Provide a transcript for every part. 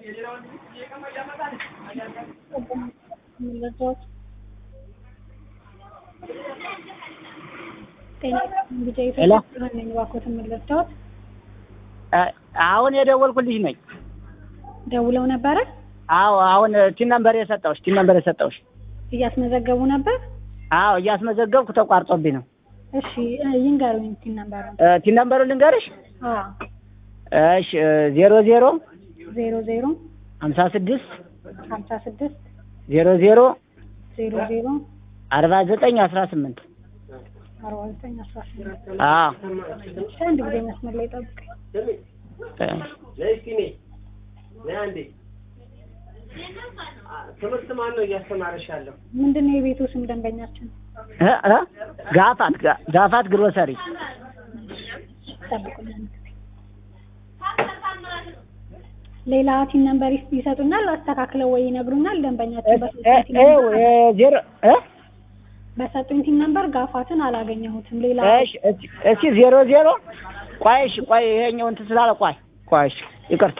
ሄሎ እባክዎትን ምን ልርዳዎት? አሁን የደወልኩልሽ ነኝ። ደውለው ነበረ? አዎ አሁን ቲን ነምበር የሰጠሁሽ ቲን ነምበር የሰጠሁሽ። እያስመዘገቡ ነበር? አዎ እያስመዘገብኩ ተቋርጦብኝ ነው። እሺ ይንገሩኝ ቲን ነምበሩን። ቲን ነምበሩን ልንገርሽ? አዎ እሺ ዜሮ ዜሮ ዜሮ ዜሮ ሀምሳ ስድስት ሀምሳ ስድስት ዜሮ ዜሮ ዜሮ ዜሮ አርባ ዘጠኝ አስራ ስምንት አርባ ዘጠኝ አስራ ስምንት አዎ እሺ አንድ ጊዜ መስመር ላይ ጠብቀኝ። ትምህርት ማን ነው እያስተማረሽ ያለው? ምንድን ነው የቤቱ ስም ደንበኛችን? እ እ ጋፋት ጋ- ጋፋት ግሮሰሪ ጠብቁኝ አንድ ጊዜ። ሌላ ቲን ነምበር ይስ- ይሰጡናል አስተካክለው ወይ ይነግሩናል። ደንበኛችን በሰጡኝ ቲን እ ነምበር- እ ዜሮ እ በሰጡኝ ቲን ነምበር ጋፋትን አላገኘሁትም። ሌላ እሺ እሺ እሺ ዜሮ ዜሮ ቆይ እሺ ቆይ ይሄኛው እንትን ስላለ ቆይ ቆይ እሺ ይቅርታ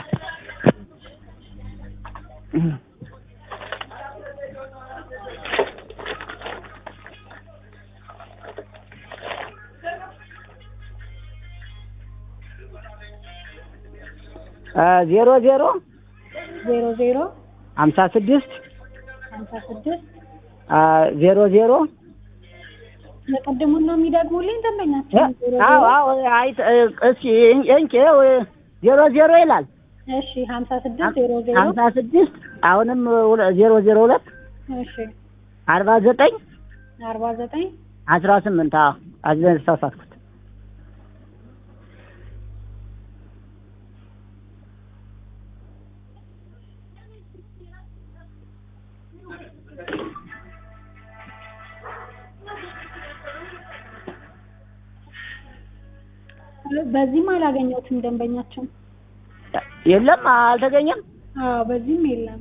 አ ዜሮ ዜሮ ዜሮ ዜሮ ሀምሳ ስድስት ሀምሳ ስድስት አ ዜሮ ዜሮ የቀድሙን ነው የሚደግሙልኝ ደንበኛችን? ዜሮ አዎ ዜሮ አዎ አይ እስኪ እንቄ ዜሮ ዜሮ ይላል እሺ ሀምሳ ስድስት ዜሮ ዜሮ ሀምሳ ስድስት አሁንም ሁለ- ዜሮ ዜሮ ሁለት እሺ አርባ ዘጠኝ አርባ ዘጠኝ አስራ ስምንት አዎ አዝለን ተሳሳትኩት በዚህም አላገኘሁትም ደንበኛችን። የለም አልተገኘም አዎ በዚህም የለም።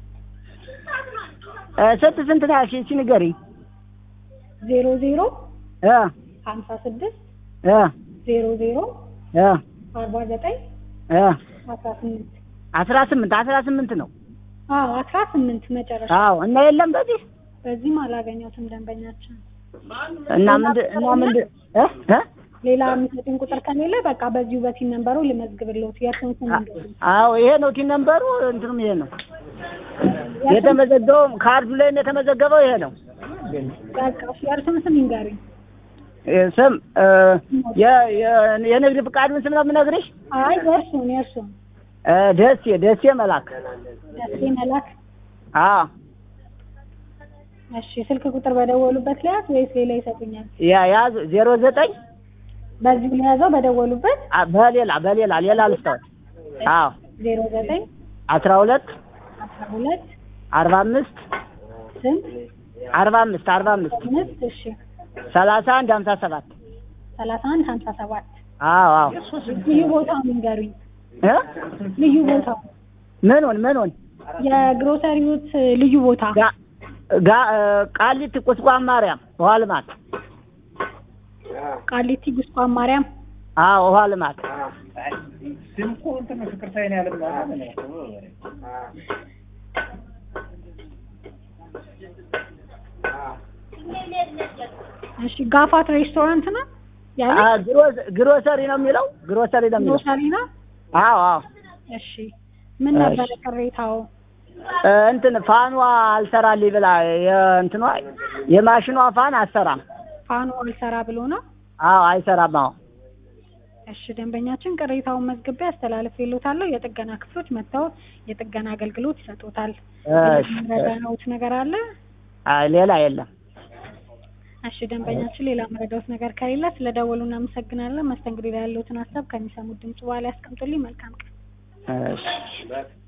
እ ስንት ስንት ነው ያልሽኝ እስኪ ንገሪኝ ዜሮ ዜሮ እ ሀምሳ ስድስት እ ዜሮ ዜሮ እ አርባ ዘጠኝ እ አስራ ስምንት አስራ ስምንት አስራ ስምንት ነው አዎ አስራ ስምንት መጨረሻ። አዎ እና የለም በዚህ በዚህም አላገኘሁትም ደንበኛችን። እና ምንድን እና ምንድን እ እ ሌላ የሚሰጡኝ ቁጥር ከሌለ በቃ በዚሁ በቲን ነንበሩ ልመዝግብልዎት። የእርስዎን ስም ይንገሩኝ። አዎ ይሄ ነው ቲን ነምበሩ እንትኑም ይሄ ነው የተመዘገበው ካርዱ ላይ የተመዘገበው ይሄ ነው በቃ እሺ፣ የእርስዎን ስም ይንገሩኝ። እ ስም እ የ- የ- የንግድ ፍቃዱን ስም ነው የምነግርሽ አይ የእርስዎን የእርስዎን እ ደሴ ደሴ መላክ ደሴ መላክ። አዎ እሺ ስልክ ቁጥር በደወሉበት ለያዝ ወይስ ሌላ ይሰጡኛል? ያ ያዝ ዜሮ ዘጠኝ በዚሁ ለያዘው በደወሉበት አ- በሌላ በሌላ ሌላ ልስታወት አዎ ዜሮ ዘጠኝ አስራ ሁለት አስራ ሁለት አርባ አምስት ስንት አርባ አምስት አርባ አምስት አምስት እሺ ሰላሳ አንድ ሀምሳ ሰባት ሰላሳ አንድ ሀምሳ ሰባት አዎ አዎ ልዩ ቦታውን ይንገሩኝ። እ ልዩ ቦታው ምኑን ምኑን የግሮሰሪዎት ልዩ ቦታ ጋ ጋ እ ቃሊቲ ቁስቋም ማርያም ውሃ ልማት ቃሊቲ ጉስቋም ማርያም አዎ ውሃ ልማት እሺ ጋፋት ሬስቶራንት ነው ያለ አ ግሮ- ግሮሰሪ ነው የሚለው ግሮሰሪ ነው የሚለው ግሮሰሪ ነው አዎ አዎ እሺ ምን ነበረ ቅሬታው እ እንትን ፋኗ አልሰራልኝ ብላ የእንትኗ የማሽኗ ፋን አትሰራም ፋኑ አልሰራ ብሎ ነው አዎ አይሰራም አዎ እሺ ደንበኛችን ቅሬታውን መዝግቤ አስተላልፌልዎታለሁ የጥገና ክፍሎች መጥተው የጥገና አገልግሎት ይሰጡታል እሺ ረዳነውት ነገር አለ አይ ሌላ የለም እሺ ደንበኛችን ሌላ መረዳዎት ነገር ከሌለ ስለደወሉ እናመሰግናለን መስተንግዶ ላይ ያለዎትን ሀሳብ ከሚሰሙት ድምጽ በኋላ ያስቀምጡልኝ መልካም ቀን እሺ